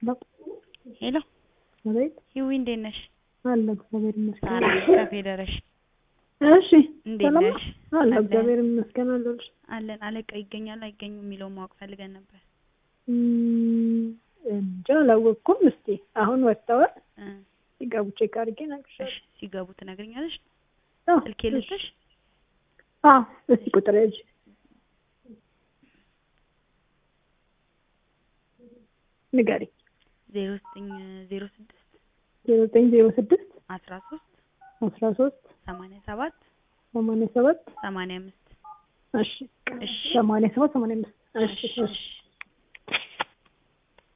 ሄሎ አቤት ሂዊ እንዴት ነሽ? አለ እግዚአብሔር ይመስገን። ሳራ ከፌዴሬሽን እሺ እንዴት ሰላም ነሽ? ነው? አለ አለን። እግዚአብሔር ይመስገን አለሁልሽ። አለን አለቃ ይገኛል አይገኙም የሚለውን ማወቅ ፈልገን ነበር። እም፣ እንጃ አላወቅኩም። እስቲ አሁን ወጥተዋል እ፣ ሲገቡ ቼክ አድርጌ እሺ እነግርሻለሁ። ሲገቡ ትነግሪኛለሽ? አዎ፣ ስልኬ እሺ። ልስጥሽ? አዎ እስቲ ቁጥር ያዥ ንገሪ። ዜሮ ዘጠኝ ዜሮ ስድስት ዜሮ ዘጠኝ ዜሮ ስድስት አስራ ሶስት አስራ ሶስት ሰማንያ ሰባት ሰማንያ ሰባት ሰማንያ አምስት እሺ እሺ ሰማንያ ሰባት ሰማንያ አምስት እሺ እሺ እሺ እሺ